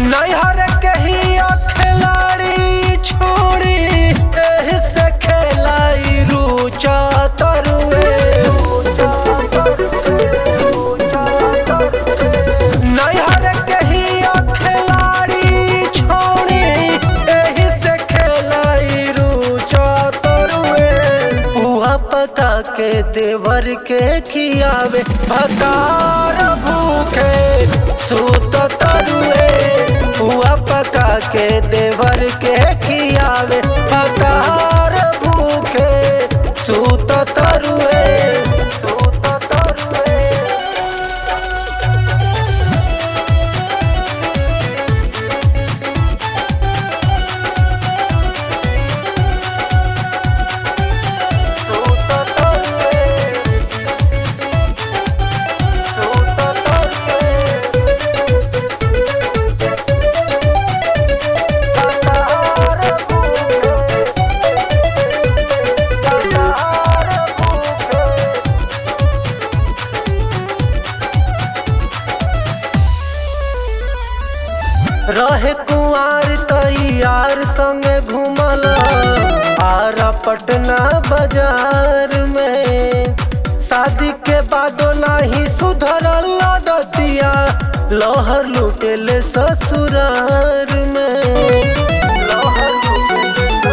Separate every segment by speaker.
Speaker 1: नैहर के ही खिलाड़ी छोड़ी एही से खेलाई रुचा तरुए नैहर के ही खिलाड़ी छोड़ी एही से खेलाई रुचा तरुए पुआ पका के देवर के खियावे भकार भूखे सूत तरुए पुआ पका के देवर के खियावे भकार भूखे सूत तरुए सूत तरुए रहे कुआर तैयार संगे घूमल आरा पटना बाजार में शादी के बादो नाही सुधरल दतिया लोहर लुटेले ससुरार में लोहर लुटेले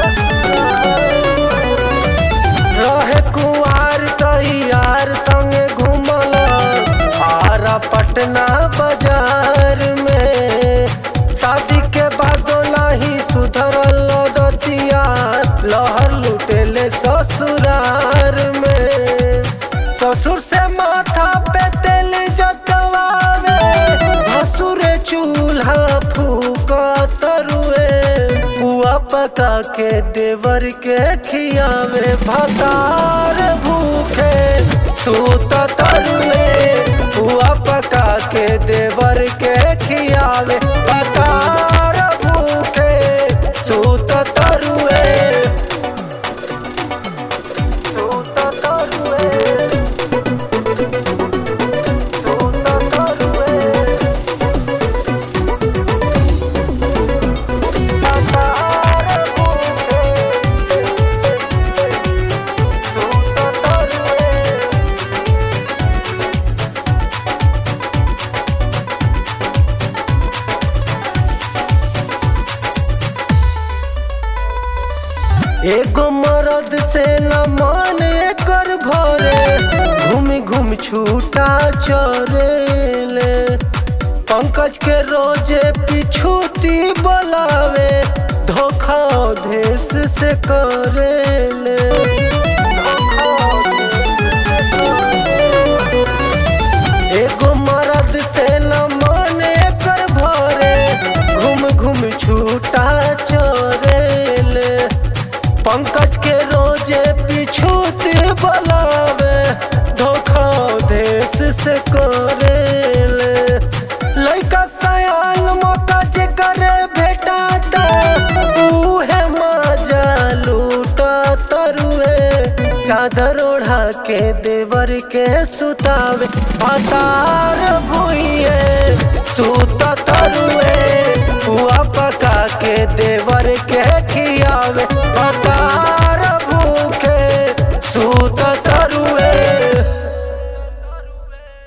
Speaker 1: रहे कुआर तैयार संगे घूमल आरा पटना बाजार में शादी के बादो नाही सुधरल दतिया लहर लुटेले ससुरार में ससुर से माथा पे तेल जतवावे भसुर चूल्हा फूका तरुए पुआ पका के देवर के खियावे भतार भूखे सूत तरुए पुआ पका के देवर के खियावे भतार भूखे सूत तरुए सूत तरुए सूत तरुए एगो मरद से न मन कर भरे घूम घूम छूटा चरेले पंकज के रोजे पिछूती बोलावे धोखा देश से करेले एगो मरद से न मन कर भरे घूम घूम छूटा चरेले पंकज के रोजे पिछूत बोलावे धोखा देश से करेले लइका सयान मौका जे करे भेटाता उहे मजा लूटा तरुए चादर ओढ़ा के देवर के सुतावे भतार भुइए सूत